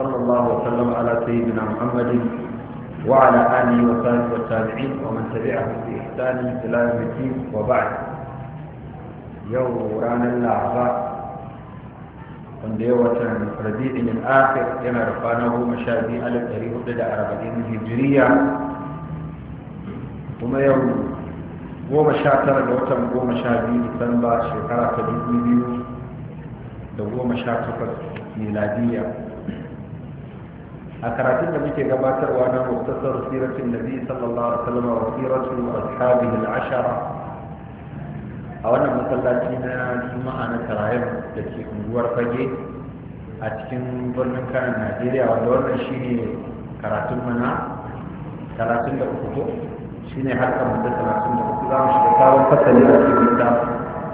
صلى الله وسلم على سيدنا محمد وعلى آله وصحبه والتابعين ومن تبعهم بإحسان إلى يوم الدين وبعد يوم رانا الأعضاء wanda ya watan rabi'in al-akhir yana da kwana goma sha biyu alif ɗari hudu da arba'in hijiriya kuma yau goma sha tara da watan goma sha biyu disamba shekara ta dubu biyu da goma sha takwas miladiya a karatun da muke gabatarwa na muktasar siratin nabi sallallahu alaihi wasallam wa siratu ashabihi al-ashara a wannan masallaci na juma'a na karayen da ke unguwar fage a cikin birnin kanan najeriya wanda wannan shine karatun mana karatun da uku shine harkar mu da karatun da uku za mu shiga sabon fasali a cikin littafin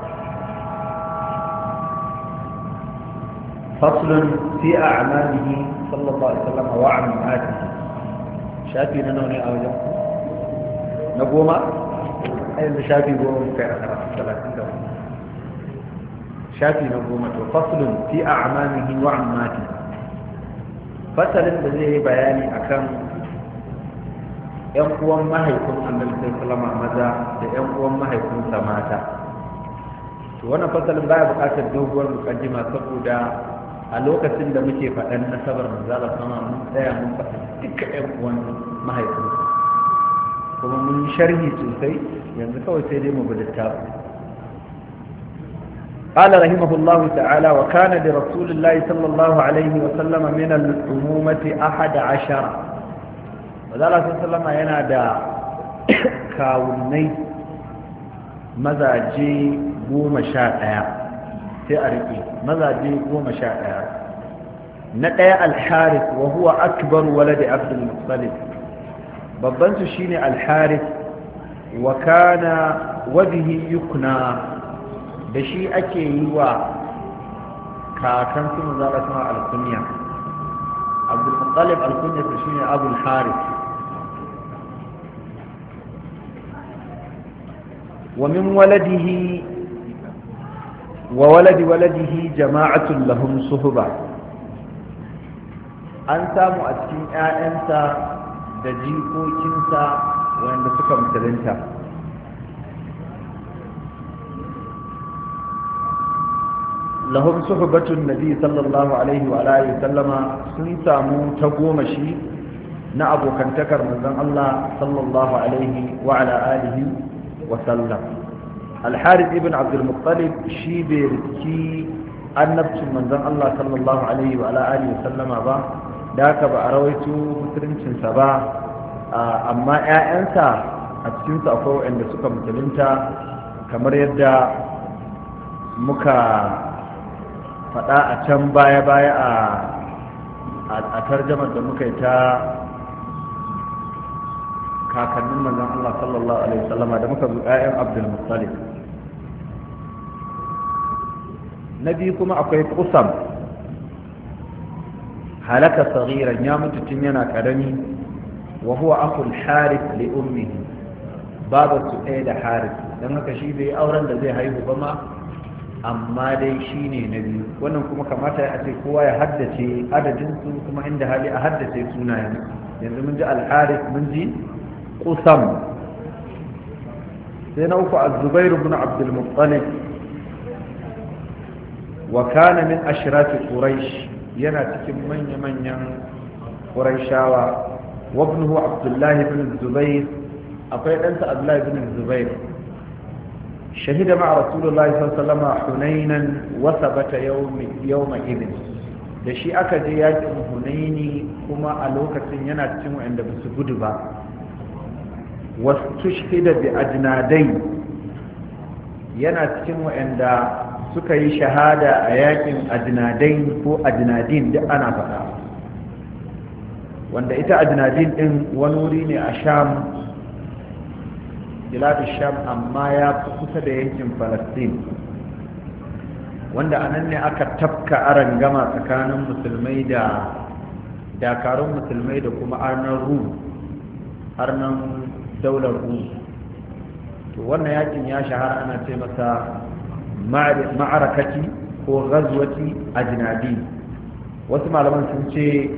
فصل في أعماله صلى الله عليه وسلم وعماته شافي نوني أو جنب نقوم أي شافي قوم في آخر الثلاثين شافي نقوم فصل في أعماله وعماته فصل بزيه بياني أكم ‘yan uwan mahaifin annabi sallama maza da ‘yan uwan mahaifinsa mata to wannan fasalin baya buƙatar doguwar mukaddima saboda a lokacin da muke faɗan nasabar manzala sama mun tsaya mun faɗa duka ƴan uwan mahaifinsa kuma mun yi sharhi sosai yanzu kawai sai dai mu bi littafi قال رحمه الله تعالى وكان لرسول الله صلى الله عليه وسلم من الأمومة أحد عشر وذلك صلى الله عليه وسلم ينادى كاوني مزاجي قوم شاء sai a riƙe mazaje goma sha ɗaya na ɗaya alharis wa huwa akbar waladi abdul muttalib babban su shine alharis wa kana wabihi yukna da shi ake yi wa kakan su mu zaɓa sama alkunya abdul muttalib alkunya su shine abul haris ومن ولده وولد ولده جماعة لهم صحبة an samu a cikin 'ya'yansa da jikokinsa wanda suka musulunta lahum suhbatun nabi sallallahu alaihi wa alihi sallama sun samu ta goma shi na abokantakar manzon Allah sallallahu alaihi wa ala alihi wa sallam الحارث ابن عبد المطلب شي بيركي annabcin manzon Allah sallallahu alaihi wa alihi sallama ba da haka ba a rawaito musuluncinsa ba amma ƴaƴansa a cikin su akwai wanda suka musulunta kamar yadda muka faɗa a can baya baya a tarjamar da muka yi ta kakannin manzon Allah sallallahu alaihi wasallama da muka zo ƴaƴan Abdul Muttalib na biyu kuma akwai kusam halaka sagiran ya mutu tun yana karami wa huwa akul harith li ummihi babu su ɗaya da harith don haka shi bai auren da zai haihu ba ma amma dai shi ne na biyu wannan kuma kamata ya ce kowa ya haddace adadin su kuma inda hali a haddace sunayen yanzu mun ji alharith mun ji kusam sai na uku az-zubair ibn abdul muttalib wa kana min ashrati quraish yana cikin manya-manyan quraishawa wa ibnuhu abdullah ibn zubair akwai ɗansa abdullah ibn zubair shahida ma rasulullahi sallallahu alaihi wasallam hunainan wa sabata yawma idin da shi aka je yakin hunaini kuma a lokacin yana cikin wanda ba su gudu ba wastushhida bi ajnadai yana cikin wa'anda suka yi shahada a yakin ajnadai ko ajnadin duk ana faɗa wanda ita ajnadin din wani wuri ne a sham biladu sham amma ya fi kusa da yankin falastin wanda a nan ne aka tafka aran gama tsakanin musulmai da dakarun musulmai da kuma arnan rum arnan daular rum to wannan yakin ya shahara ana ce masa ma'arakati ko ghazwati ajnadi wasu malaman sun ce